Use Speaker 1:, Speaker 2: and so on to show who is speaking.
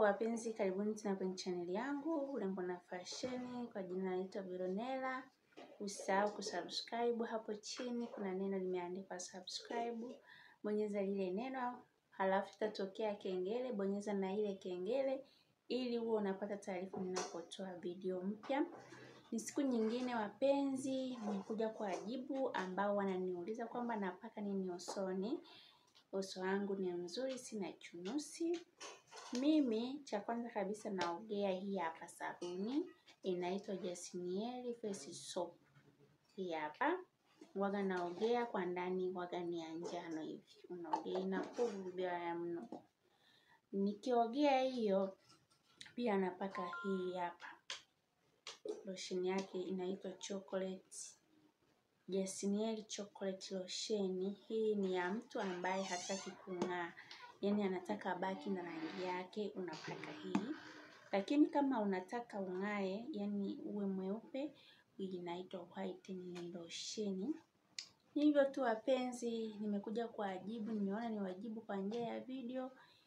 Speaker 1: wapenzi, karibuni tena kwenye chaneli yangu urembo na fasheni. Kwa jina naitwa Veronella. Usisahau kusubscribe hapo chini, kuna neno limeandikwa subscribe. Bonyeza lile neno, halafu itatokea kengele. Bonyeza na ile kengele ili uwe unapata taarifa ninapotoa video mpya. Ni siku nyingine wapenzi, nimekuja kwa wajibu ambao wananiuliza kwamba napaka nini usoni. Uso wangu ni mzuri, sina chunusi. Mimi cha kwanza kabisa naogea hii hapa sabuni inaitwa Jasnieri Face Soap. Hii hapa waga naogea kwa ndani, waga ni ya njano hivi, unaogea ina povu vibaya mno. Nikiogea hiyo pia napaka hii hapa lotion yake inaitwa chocolate Jasnieri chocolate lotion. Hii ni ya mtu ambaye hataki kung'aa yaani anataka abaki na rangi yake, unapaka hii. Lakini kama unataka ung'ae, yaani uwe mweupe, hii inaitwa whitening lotion. Hivyo tu wapenzi, nimekuja kuwajibu, nimeona niwajibu kwa njia ya video